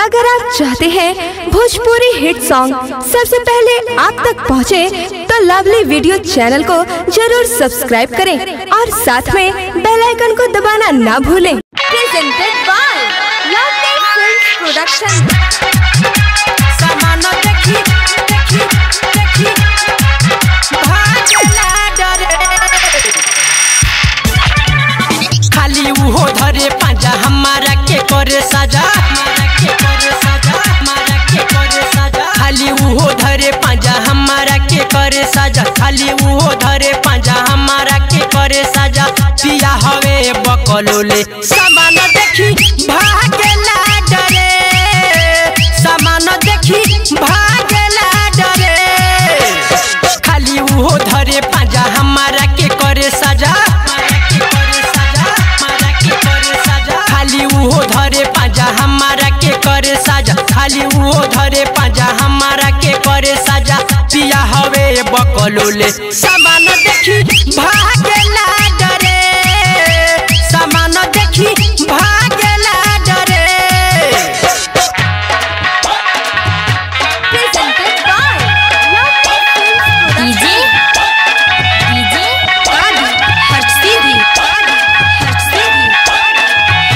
अगर आप चाहते हैं भोजपुरी हिट सॉन्ग सबसे पहले आप तक पहुंचे, तो लवली वीडियो चैनल को जरूर सब्सक्राइब करें और साथ में बेल आइकन को दबाना ना भूलें presented by lovely films production सामान देखी देखी देखी भागला डरे खाली उहो धरे पांजा हमारा के करे साजा हमारा के करे साजा हमारा के करे साजा खाली उहो धरे पांजा हमारा के करे साजा खाली उहो धरे पांजा हमारा के करे साजा पिया हवे बकलोले सामान देखी भागला डरे सामान देखी भागला डरे खाली उहो धरे पांजा हमारा के करे साजा हमारा के करे साजा हमारा के करे साजा खाली उहो धरे पांजा हमारा के करे साजा खाली उहो धरे पांजा हमारा के करे साजा पिया हवे बकलोले सामान देखी भागला डरे सामान देखी भागला डरे presented by lovely films DJ DJ कादी हर्ष सीधी हर्ष सीधी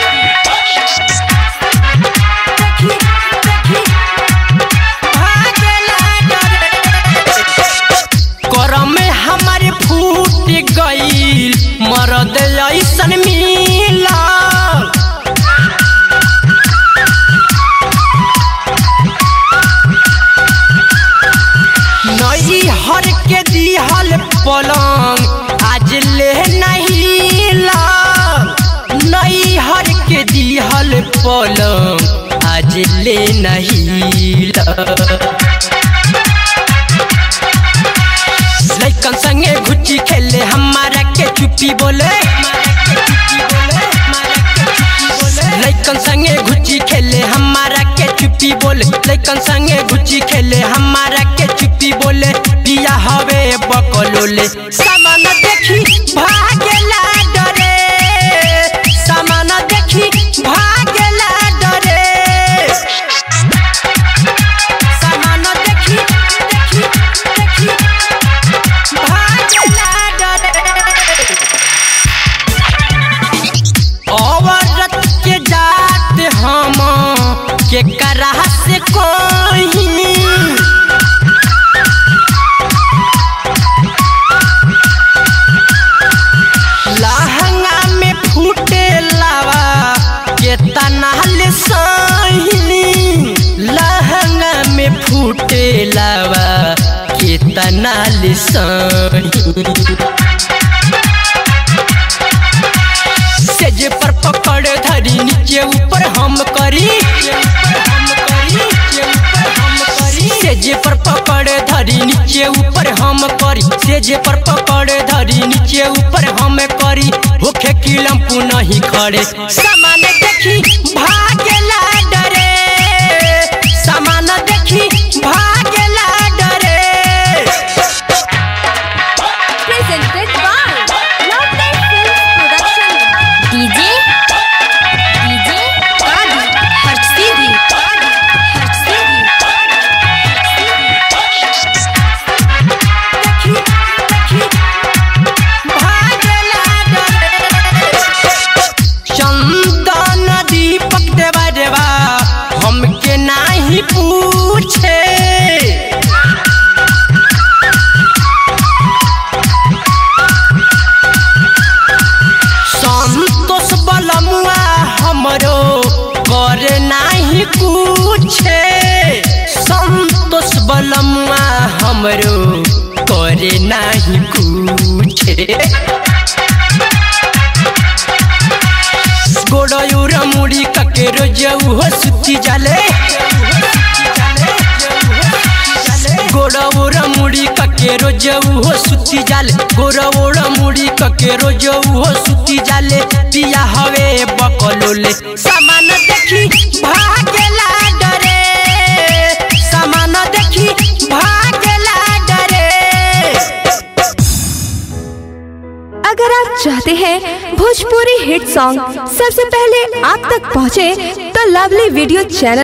करम में हमारे फूट गईल मरद ऐसन मिला नई हर के दिहल पलंग आज ले नहीं ला नई हर के दिहल पलंग आज ले नहीं ला लइकन संगे घुच्ची खेले हमारा के चुप्पी बोले लइकन संगे घुच्ची खेले हमारा के चुप्पी बोले लइकन संगे घुच्ची खेले हमारा के चुप्पी बोले पिया हवे बकलोले सामान देखी भागला डरे सामान देखी भागला डरे सामान देखी देखी देखी भागला डरे औरत के जात हम के करा से कोई लहंगा में फूटे लावा के तनाल सही लहंगा में फूटे लावा के तनाल सही सेज पर पकड़ धरी नीचे ऊपर हम करी सेज पर पकड़ धरी नीचे ऊपर हम करी सेज पर पकड़ धरी नीचे ऊपर हम करी होखे किलम नहीं खड़े सामान देखी भागला डरे सामान देखी भागला डरे presented by lovely films production DJ DJ कादी हर्ष सीधी हर्ष सीधी चंदन दीपक देवा देवा हमके नाही पूछे संतोष बलमुआ हमरो करे नाही पूछे संतोष बलमुआ हमरो करे नाही पूछे गोड़यूर मुड़ी कके रोजऊ हो सुती जाले गोड़ौर मुड़ी कके रोजऊ हो सुती जाले गोड़ौर मुड़ी कके रोजऊ हो सुती जाले पिया हवे बकलोले सामान देखी भागला डरे सामान देखी भागला डरे अगर आप चाहते हैं भोजपुरी हिट सॉन्ग सबसे पहले आप तक पहुंचे, तो लवली वीडियो चैनल